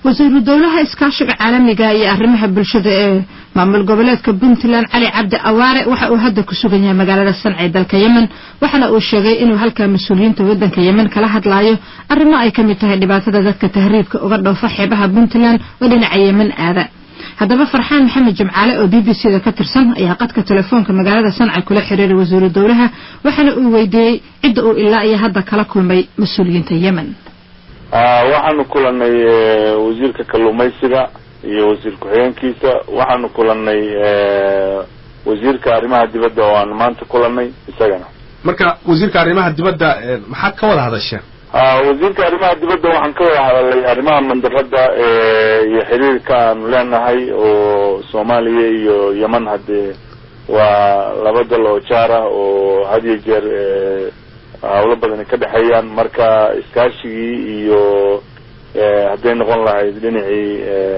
wasiiru dowlaha iskaashiga caalamiga iyo arrimaha bulshada ee maamul goboleedka puntland cali cabdi awaare waxa uu hadda ku sugan yahay magaalada sanca ee dalka yemen waxaana uu sheegay inuu halkaa mas-uuliyiinta waddanka yemen kala hadlaayo arrimo ay ka mid tahay dhibaatada dadka tahriibka uga dhoofa xeebaha puntland oo dhinaca yemen aada haddaba farxaan maxamed jimcaale oo b b c da ka tirsan ayaa qadka telefoonka magaalada sanca kula xiriiray wasiiru dowlaha waxaana uu weydiiyey cidda uu ilaa iyo hadda kala kulmay mas-uuliyiinta yemen waxaanu kulanay wasiirka kalluumaysiga iyo wasiir ku-xigeenkiisa waxaanu kulanay wasiirka arrimaha dibadda oo aan maanta kulanay isagana marka wasiirka arrimaha dibadda maxaad ka wada hadasheen wasiirka arrimaha dibadda waxaan ka wada hadalay arrimaha mandarada iyo xiriirka aanu leenahay oo soomaaliya iyo yemen haddee waa laba dal oo jaar ah oo had iyo jeer hawlo badani ka dhexeeyaan marka iskaashigii iyo hadday noqon lahayd dhinacii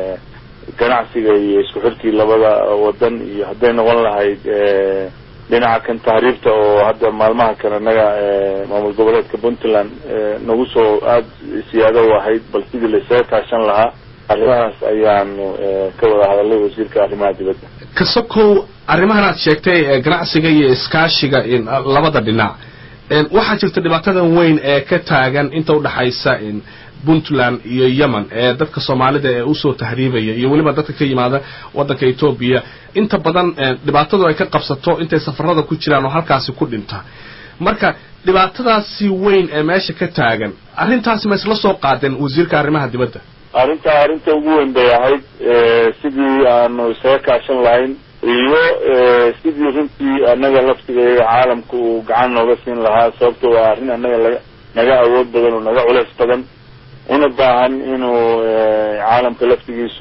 ganacsiga iyo isku xirkii labada wadan iyo hadday noqon lahayd dhinaca kan tahriibta oo hadda maalmaha kale naga maamul goboleedka puntland nagu soo aada siyaado u ahayd bal sidii laisaga kaashan lahaa arrimahaas ayaanu ka wada hadalay wasiirka arrimaha dibadda kasokow arrimahan aad sheegtay ganacsiga iyo iskaashiga labada dhinac waxaa jirta dhibaatadan weyn ee ka taagan inta udhaxaysa puntland iyo yemen ee dadka soomaalida ee usoo tahriibaya iyo weliba dadka ka yimaada waddanka etoobiya inta badan dhibaatadu ay ka qabsato intay safarada ku jiraan oo halkaasi ku dhinta marka dhibaatadaasi weyn ee meesha ka taagan arrintaasi ma isla soo qaadeen wasiirka arrimaha dibadda arrintaa arrinta ugu weyn bay ahayd sidii aanu isaga kaashan lahayn iyo sidii runtii annaga laftigeega caalamka uu gacan nooga siin lahaa sababto waa arrin annaga laga naga awood badan oo naga culeys badan una baahan inuu caalamka laftigiisu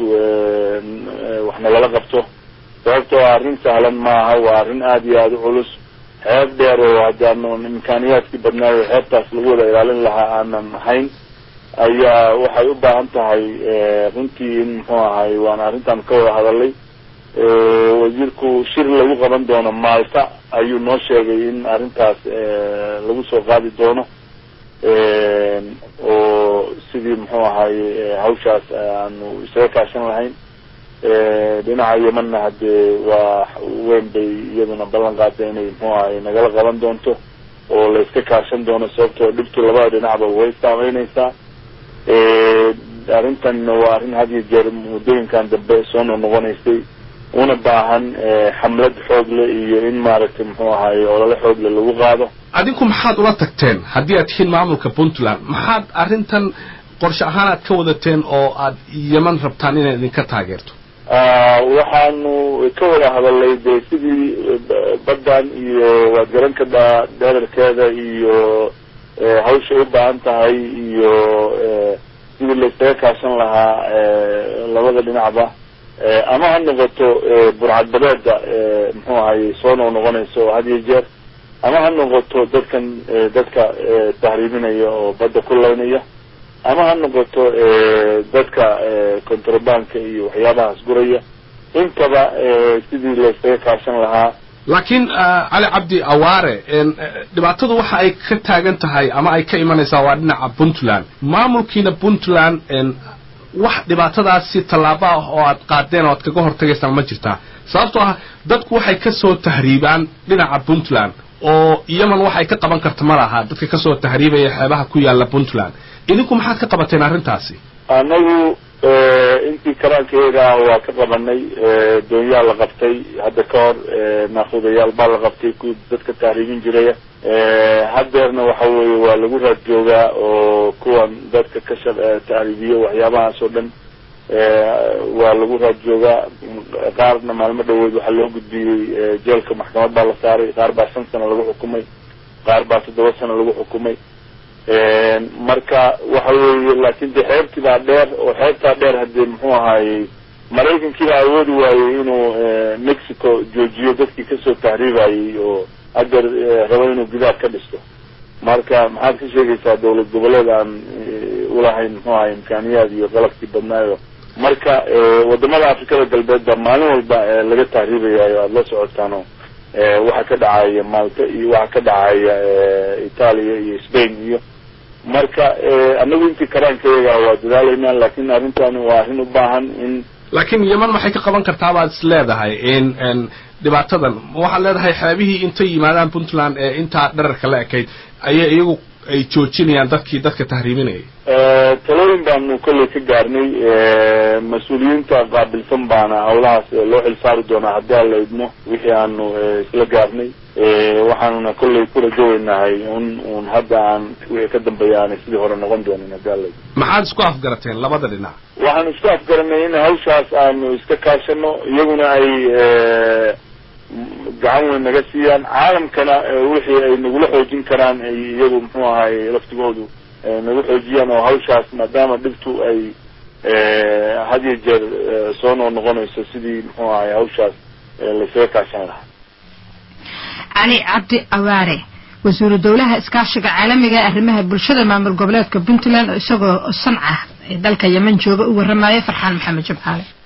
wax nagala qabto sababtoo arrin sahlan maaha waa arrin aada iyo aada u culus xeeb dheer oo haddaanu imkaaniyaadkii badnaayo xeebtaas lagu wada ilaalin lahaa aanan ahayn ayaa waxay u baahan tahay runtii in muxuu ahay waana arrintaan ka wada hadalay wasiirku shir lagu qaban doono maalta ayuu noo sheegay in arrintaas lagu soo qaadi doono oo sidii muxuu ahaye hawshaas aanu isaga kaashan lahayn dhinaca yemanna haddee waa weyn bay iyaduna ballan qaaday inay muxuu ahaye nagala qaban doonto oo la iska kaashan doono sababtoo dhibtu labada dhinacba way saameynaysaa arrintan waa arrin had iyo jeer muddooyinkan dambe soo noqnoqonaysay una baahan xamlad xoogle iyo in maaragtay muxuu ahaye olole xoogle lagu qaado adinku maxaad ula tagteen haddii aad tihiin maamulka puntland maxaad arrintan qorshe ahaan aad ka wadateen oo aad yeman rabtaan inay idinka taageerto waxaanu ka wada hadalay de sidii baddan iyo waad garan kadhaa dherarkeeda iyo hawshay u baahan tahay iyo sidii laisaga kaashan lahaa labada dhinacba ama ha noqoto burcadbadeeda muxuu ahaye soo noq noqonaysa oo had iyo jeer ama ha noqoto dadkan dadka tahriibinaya oo badda ku laynaya ama ha noqoto dadka contrabanka iyo waxyaabahaas guraya intaba sidii laisaga kaashan lahaa laakiin cali cabdi awaare dhibaatadu waxa ay ka taagan tahay ama ay ka imanaysaa waa dhinaca puntland maamulkiina puntland wax dhibaatadaasi tallaabo ah oo aad qaadeen oo aad kaga hortagaysaan ma jirtaa sababtoo ah dadku waxay kasoo tahriibaan dhinaca puntland oo yemen waxay ka qaban karta ma laha dadka kasoo tahriibaya xeebaha ku yaala puntland idinku maxaad ka qabateen arrintaasi anagu intii karaankeeda waa ka qabanay doonyaa la qabtay hadda ka hor naakudayaal baa la qabtay ku dadka tahriibin jiraya haddeerna waxa weeye waa lagu raad joogaa oo kuwan dadka ka sha tahriibiyo waxyaabahaas oo dhan waa lagu raad joogaa qaarna maalmo dhaweed waxaa loo gudbiyey jeelka maxkamad baa la saaray qaar baa shan sano lagu xukumay qaar baa toddoba sano lagu xukumay marka waxa weeye laakin de xeebtii baa dheer oo xeebtaa dheer haddii muxuu ahaayey maraykankii baa awoodi waayey inuu mexico joojiyo dadkii kasoo tahriibayey oo haddeer rabo inuu gidaar ka dhisto marka maxaad ka sheegaysaa dawlad goboleed aan ulahayn muxuu ahay imkaaniyaad iyo qalabkii badnaayo marka wadamada afrikada galbeed baa maalin walba laga tahriibayayo aada la socotaano waxa ka dhacaya malta iyo waxa ka dhacaya italia iyo spain iyo marka anagu intii karaankayaga waa dadaalaynaa laakin arrintani waa arrin u baahan in laakiin yeman maxay ka qaban kartaa baad is leedahay in dhibaatadan waxaad leedahay xeebihii intay yimaadaan puntland ee intaa dherarka la ekayd ayay iyagu ay joojinayaan dadkii dadka tahriibinayay talooyin baanu kolley ka gaarnay mas-uuliyiinta qaabilsan baana hawlahaas loo xilsaari doonaa haddii aan la idmo wixii aanu isla gaarnay waxaanuna kolley ku rajoweynahay un un hadda aan wixii ka dambeeya aanay sidii hore noqon doonin haddii aan la idmo maxaad isku afgarateen labada dhinac waxaan isku afgaranay in hawshaas aanu iska kaashano iyaguna ay gacan weyn naga siiyaan caalamkana wixii ay nagula xoojin karaan ay iyagu muxuu ahay laftigoodu nagu xoojiyaan oo hawshaas maadaama dhibtu ay had iyo jeer soo noo noqonayso sidii muxuu ahay hawshaas laysaga kaashan lahaa cali cabdi awaare wasiiru dowlaha iskaashiga caalamiga ee arrimaha bulshada maamul goboleedka puntland isagoo sanca ee dalka yemen jooga u warramaya farxaan maxamed jabcaale